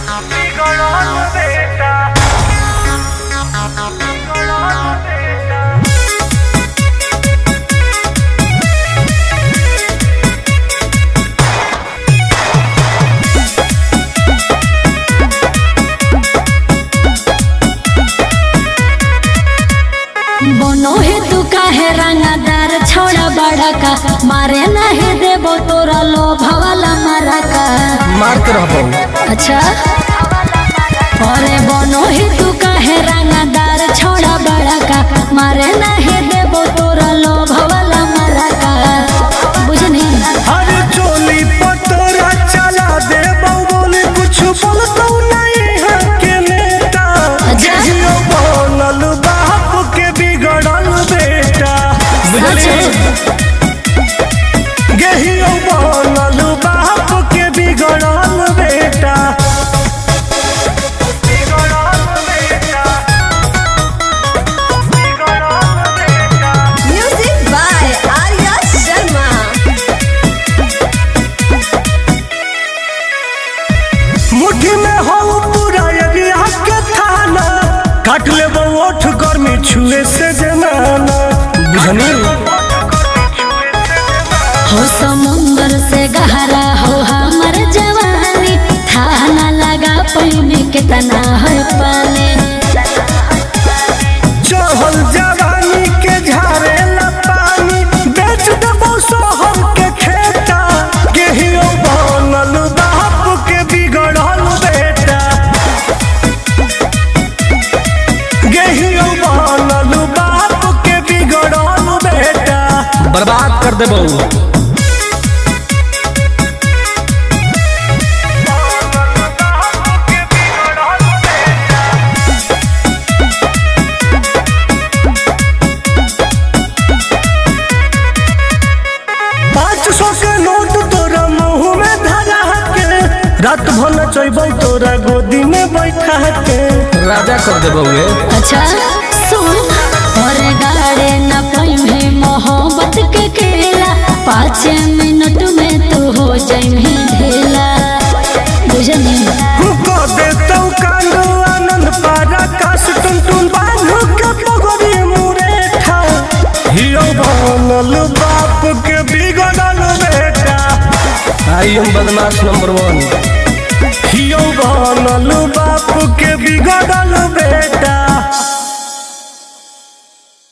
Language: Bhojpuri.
बिगड़ल बेटा बिगड़ल बेटा बनो है तू काहे रंगदार छोड़ा बड़ा का मारे नहीं देबो तोरा लोभ वाला मारा का मारते रहबो अच्छा अरे बनो है तू काहे रंगदार छोड़ा बड़ा का मारे नहीं देबो तोरा लोभ वाला मारा का बुझनी हर चोली पतोरा चला दे बोली कुछ बोलतो नहीं है के नेता अच्छा। जियो बनल बाप के बिगड़ल बेटा सच गेहियो बनल बाप के बिगड़ल बेटा बिगड़ल बेटा बिगड़ल बेटा Music by Arya Sharma. मुट्ठी में हो पूरा एरिया के थाना काट ले ओठ गर्मी छुए से जनाना बुझनी हो समुंदर से गहरा हो हमर जवानी था ना लगा पैमे कितना है पानी चहल जवानी के झारे पानी बेच देबो शहर के खेता गेहियो बनल बाप के बिगड़ल बेटा गेहियो बनल बाप के बिगड़ल बेटा बर्बाद कर देबो पाँच सौ के नोट तोरा मुंह में धरा के रात भर नचैबै तोरा गोदी में बैठा के राजा कर देबो वे अच्छा सुन और गाड़े न पैमे मोहब्बत के खेला पाँच मिनट में तू हो जाइमे ढेला बुझनी को दे तो कांदो आनंद पारा काश टुन टुन बांधो के पगड़ी मुरेठा हियो बनल बाप के बिगड़ल बेटा आई एम बदमाश नंबर वन हियो बनल बाप के बिगड़ल बेटा